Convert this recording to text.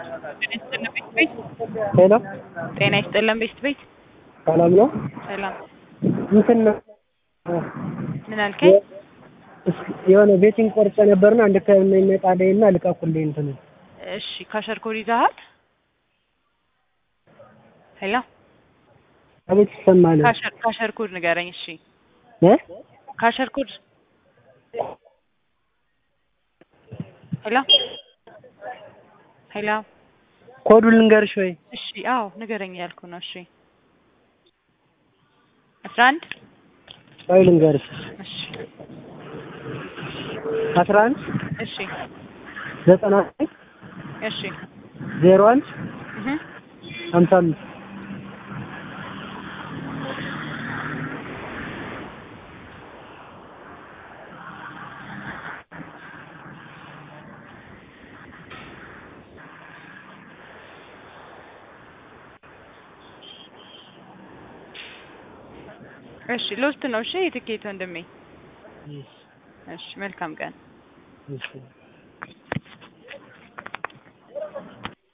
ሄሎ ጤና ይስጥልን ቤስት ቤት ሰላም ነው? ሰላም እንትን ነው ምን አልከኝ? እስኪ የሆነ ቤቲንግ ቆርጬ ነበርና አንድ ከሚመጣልኝና ልቀቁልኝ እንትን እሺ ካሸር ኮድ ይዘሃል? ሄሎ አቤት ይሰማል ካሸር ካሸር ኮድ ንገረኝ። እሺ እ ካሸር ኮድ ሄሎ ሄሎ ኮዱን ልንገርሽ ወይ? እሺ አዎ ንገረኝ ያልኩ ነው። እሺ አስራ አንድ ወይ ልንገርሽ እሺ አስራ አንድ እሺ ዘጠና እሺ ዜሮ አንድ እህ ሀምሳ አምስት እሺ ሎስት ነው። እሺ የትኬት ወንድሜ። እሺ መልካም ቀን። እሺ